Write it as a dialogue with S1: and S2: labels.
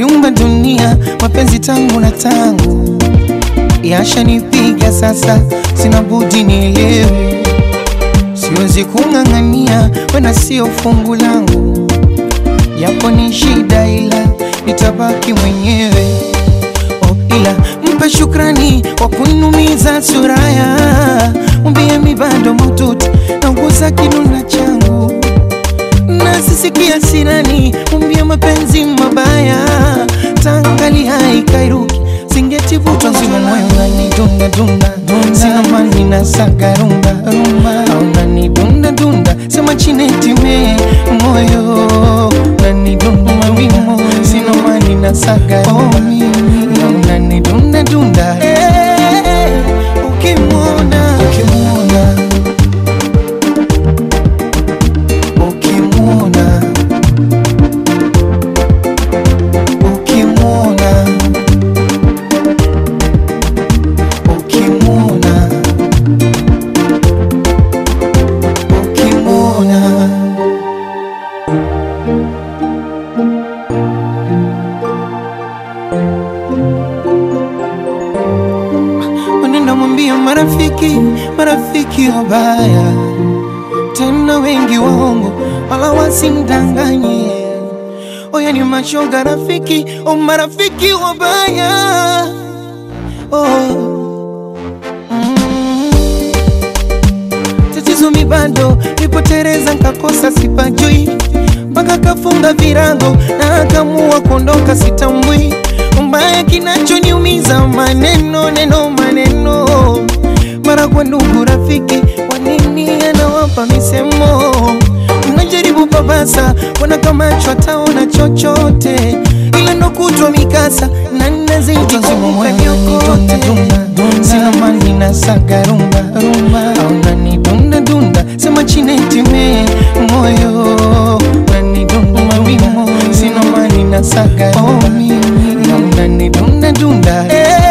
S1: yumba dunia, mapenzi tangu na tangu yashanipiga sasa, sina budi nielewe, siwezi kung'ang'ania, wena sio fungu langu, yapo ni shida, ila nitabaki mwenyewe. Oh, ila mpe shukrani kwa kunumiza suraya, mwambie mi bado maututi nauguza kinuna changu na sisikia sirani, mwambie mapenzi mabaya tangali haikairuki singetivutwa nzima moyo ngani dunda dunda sina mani na saga rumba rumba au nani dunda dunda sema chinetime moyo nani dunda mawimo sina mani na saga rumba au nani dunda dunda Eh, ukimwona ukimwona ukimwona ukimwona ukimwona ukimwona Wanenda mwambia marafiki, marafiki wabaya tena wengi waongo, wala wasimdanganye. Oya ni mashoga rafiki, o marafiki wabaya oh. mm. Tatizo mi bado nipotereza, nkakosa sipajui, mpaka kafunga virago na akamua kuondoka, sitambui mbaya kinachoniumiza maneno neno maneno mara kwa ndugu rafiki, kwa nini anawapa misemo? Mnajaribu babasa, wana kama ataona chochote, ila ndo kutwa mikasa na nazidi kumpa vyokote. Sina mani na saga rumba rumba, au nani dunda dunda, sema chinetime moyo nani dunda mawimo, sina mani na saga rumba, au nani dunda dunda eh.